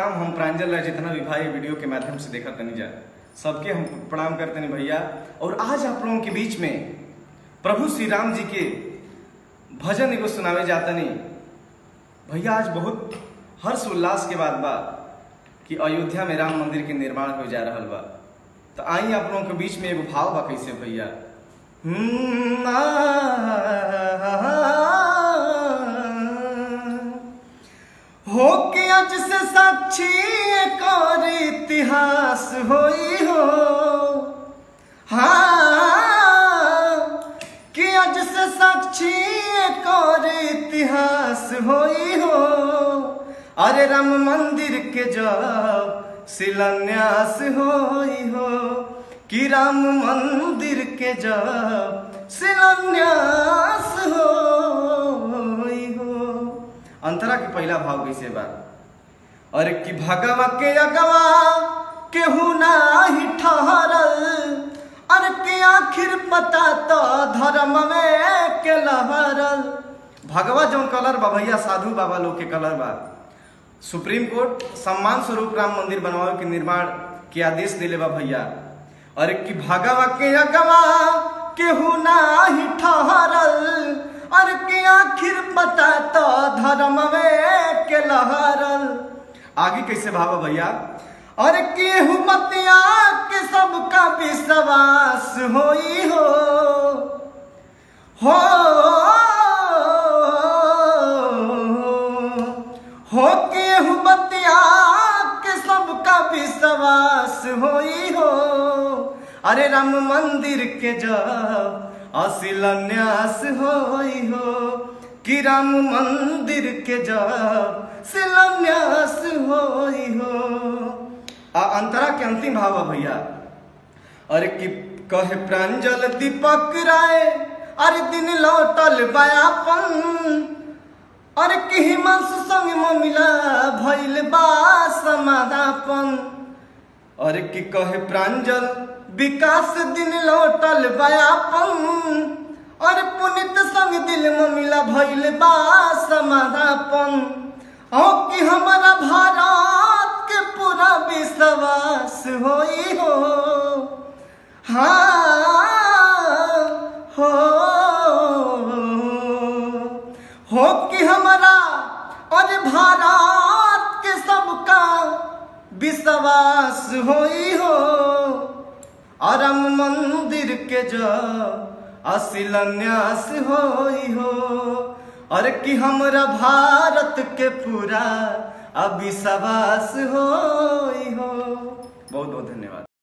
प्रणाम हम प्रांजल राय जितना भी भाई वीडियो के माध्यम से देखा तनी जा सबके हम प्रणाम करते नहीं भैया और आज आप लोगों के बीच में प्रभु श्री राम जी के भजन एगो सुनावे जाता नहीं भैया आज बहुत हर्ष उल्लास के बाद बा कि अयोध्या में राम मंदिर के निर्माण हो जा रहा बा तो आई आप लोगों के बीच में एगो भाव बा कैसे भैया हम्म, आ, हो के आज से साक्षी एक और इतिहास होई हो हाँ कि आज से साक्षी एक और इतिहास होई हो अरे राम मंदिर के जब शिलान्यास होई हो कि राम मंदिर के जब शिलान्यास होई हो अंतरा के पहला भाव कैसे बा अरे कि भगवा के अगवा केहू नाही ठहरल अरे के आखिर पता तो धर्म में के लहरल भगवा जौन कलर बा भैया साधु बाबा लोग के कलर बा सुप्रीम कोर्ट सम्मान स्वरूप राम मंदिर बनवावे के निर्माण के आदेश दिले बा भैया अरे कि भगवा के अगवा केहू नाही ठहरल अरे के आखिर पता तो धर्म में के लहरल आगे कैसे भावा भैया अरे केहू बतिया के सबका विश्वास होई हो हो हो केहू बतिया के सबका विश्वास होई हो अरे राम मंदिर के जब अशिलान्यास होई हो कि राम मंदिर के जब शिलान्यास होई हो आ अंतरा के अंतिम भाव है भैया अरे कि कहे प्रांजल दीपक राय अरे दिन लौटल बयापन अरे कि हिमांशु संग ममिला भइल बा समाधापन अरे कि कहे प्रांजल विकास दिन लौटल बयापन अरे पुनित संग दिल ममिला भइल बा समाधापन ओ कि हमारा भारत के पूरा विश्वास होई हो हाँ हो हो कि हमारा अरे भारत के सबका विश्वास होई हो अरम मंदिर के जो अशिलान्यास होई हो अरे कि हमरा भारत के पूरा अविश्वास होई हो बहुत बहुत धन्यवाद